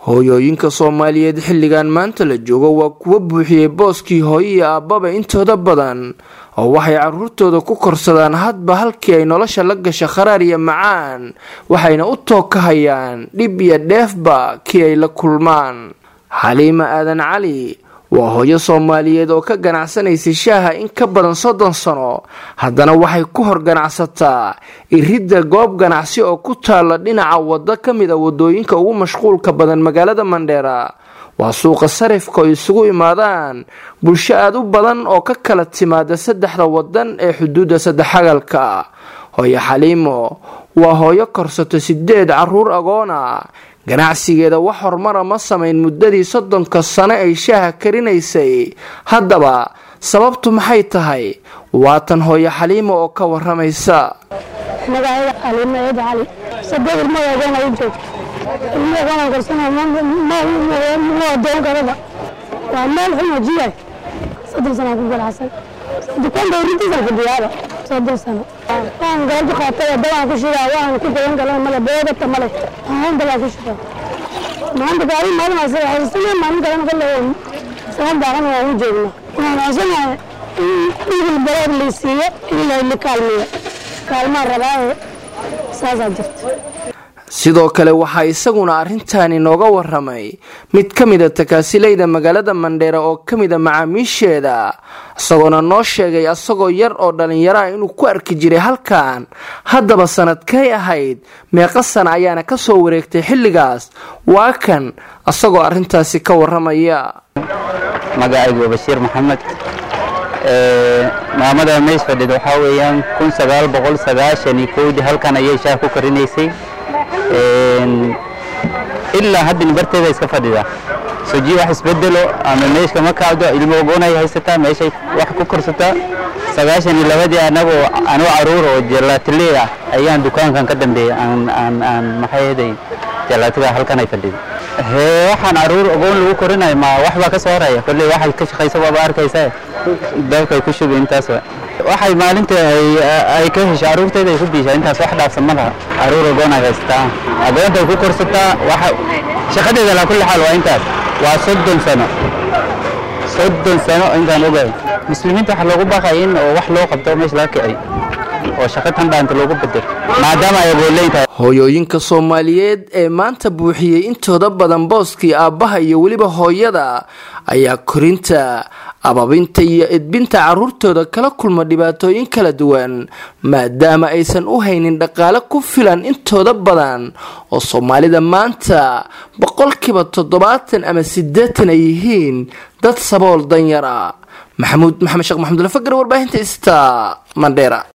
hooyooyinka soomaaliyeed xilligan maanta la joogo waa kuwa buuxiyey booskii hooyo iyo aabbaba intooda badan oo waxay caruurtooda ku korsadaan hadba halkii ay nolosha la gasha kharaar iyo macaan waxayna u tookahayaan dhib iyo dheefba kii ay la kulmaan xaliima aadan cali waa hooyo soomaaliyeed oo ka ganacsanaysay shaaha in ka badan soddon sano haddana waxay ku hor ganacsataa iridda goob ganacsi oo ku taalla dhinaca waddo ka mid a wadooyinka ugu mashquulka badan magaalada mandheera waa suuqa sarifka oo isugu imaadaan bulsho aada u badan oo ka kala timaada saddexda wadan ee xuduudda saddexagalka hooyo xaliimo waa hooyo korsato sideed caruur agoona ganacsigeeda wax horumara ma samayn muddadii soddonka sano ay shaaha karinaysay haddaba sababtu maxay tahay waatan hooyo xaliimo oo ka waramaysa magacayda xaliimo eed cali saddeed ilmo agoona u joogto ilmo agoona korsana ma adoon karaba waa meel xumo jiya soddon sanaa ku ganacsan dukaanka urintiisaan fadhiyaaba soddon sano waan galabta qaatay dabaan ku shidaa waan ku gadan galan male beegata male aan dabaan ku shidaa maanta gaari maalin ase haysana maalin kalena kale saban daaqan waan u joogna waan haysanahay in dhigil bareer la siiyo in la kaalmeeyo kaalmaan rabaa saasaa jirta sidoo kale waxaa isaguna arrintaani nooga waramay mid ka mida takaasilayda magaalada mandheera oo ka mida macaamiisheeda isagoona noo sheegay asagoo yar oo dhallinyaraha inuu ku arki jiray halkan haddaba sanadkay ahayd meeqa sana ayaana kasoo wareegtay xilligaas waa kan asagoo arrintaasi ka waramaya magacaygu bashiir maxamed maamada meys fadhid waxaa weeyaan kun sagaal boqol sagaashan iyo kowdii halkan ayay shaah ku karinaysay ilaa haddana barteeda iska fadhida soji wax isbedelo ama meeshka ma kacdo ilmo ogoonay haysataa meeshay wax ku korsataa sagaashan iyo labadii anagoo anoo caruur oo jalaatiley ah ayaan dukaankan ka dambeeyay aan aan aan maxay ahaday jalaatiga halkan ay fadhida hee waxaan caruur ogoon lagu korinayo ma wax baa ka soo horaya kolley waxay ka shaqaysa waaba arkaysaa dabkay ku shubi intaas waxay maalinta ay ka hesho caruurteeda ay ku biishaa intaas wax dhaafsan ma laha caruur ogoon ay haysataa agoontay ku korsataa waxa shaqadeeda laa kulli xaal waa intaas waa soddon sano soddon sano intaan ogahay muslimiinta waxa loogu baaqaya in oo wax loo qabto meesha laga kiciyo oo shaqa tan dhaanta loogu bedelo maadaama ay agoonleyn tahay hooyooyinka soomaaliyeed ee maanta buuxiyey intooda badan booskii aabbaha iyo weliba hooyada ayaa korinta ababinta iyo edbinta caruurtooda kala kulma dhibaatooyin kala duwan maadaama aysan u haynin dhaqaale ku filan intooda badan oo soomaalida maanta boqolkiiba toddobaatan ama siddeetan ay yihiin dad sabool danyara maxamuud maxamed sheekh maxamudulafagar warbaahinta ista mandheera